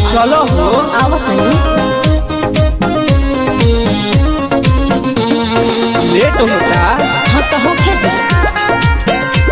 चलो हो आवत नहीं लेट होता हाँ तो होखे दे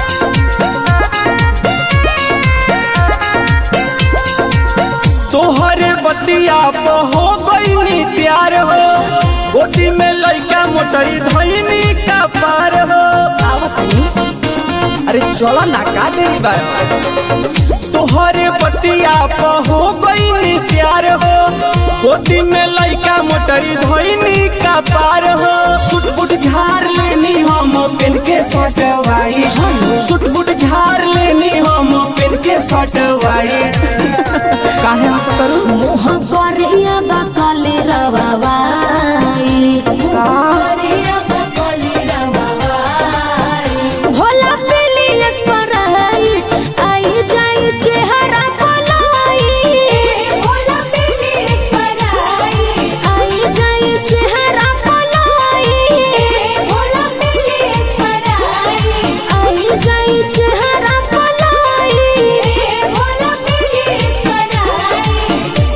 तोहरे बतिया पे हो गई प्यार हो गोटी में लइका मोटरी धैनी का पार हो आवत नहीं अरे चलो ना का देरी बा तोहरे बतिया पे हो गई प्यार हो गोदी में लइका मोटरी धैनी का पार हो सुट बुट झाड़ लेनी हम पेन के सटवाई सुट बुट झाड़ लेनी हम पेन के सटवाई काहे हंस करू मुँह करिया बकली रवाई करिया बकली रवाई भोला पीली स्प्राइट आई जाई चेहरा पलाई भोला पीली स्प्राइट आई जाई चेहरा पलाई भोला पीली स्प्राइट आई जाई चेहरा पलाई भोला पीली स्प्राइट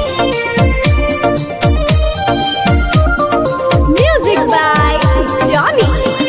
Music by Johnny.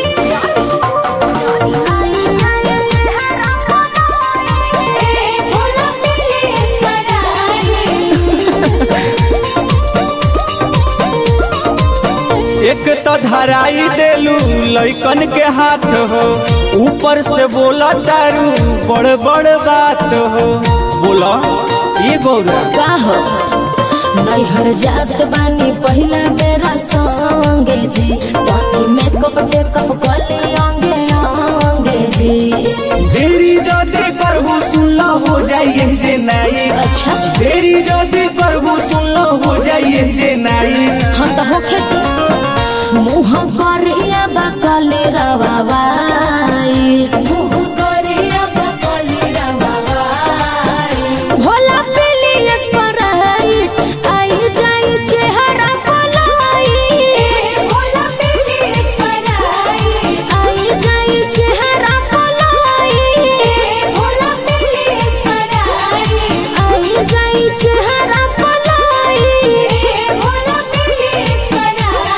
एक तो धराई देलू लइकन के हाथ हो ऊपर से बोला तारू बड़ बड़ बात हो बोला ये गौरा का हो नैहर जात बानी पहिला बेरा संगे जी पानी मेकअप टेकअप कली अंगे अंगे जी देरी जदी करबू सुनला हो जाइए जे नाई अच्छा देरी जदी करबू सुनला हो जाइए जे नाई हम तो होखे दे मुँह करिया बकली रवाई मुँह करिया बकली रवाई भोला पीली स्प्राइट आई जाई चेहरा पलाई भोला पीली स्प्राइट आई जाई चेहरा पलाई भोला पीली स्प्राइट आई जाई चेहरा पलाई भोला पीली स्प्राइट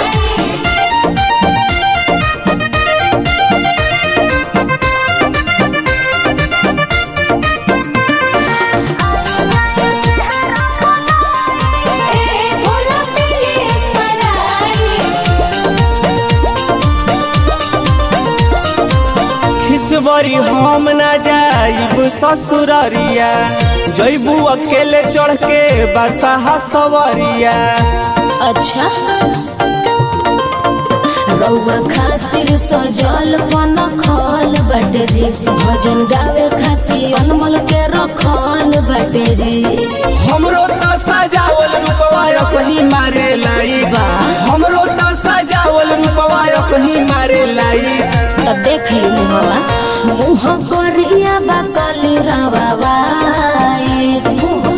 भोला पीली खिसबरी हम ना जाइब ससुररिया जइबू अकेले चढ़ के बसाहा सवरिया अच्छा रउआ खातिर सजल पन खल बटे जी भजन गावे खातिर अनमोल के रखल बटे जी हमरो त सजावल रूपवा सही मारे लाई बा हमरो त सजावल रूपवा सही मारे लाई त देख ली हवा मुँह करिया बकली रवाई मुँह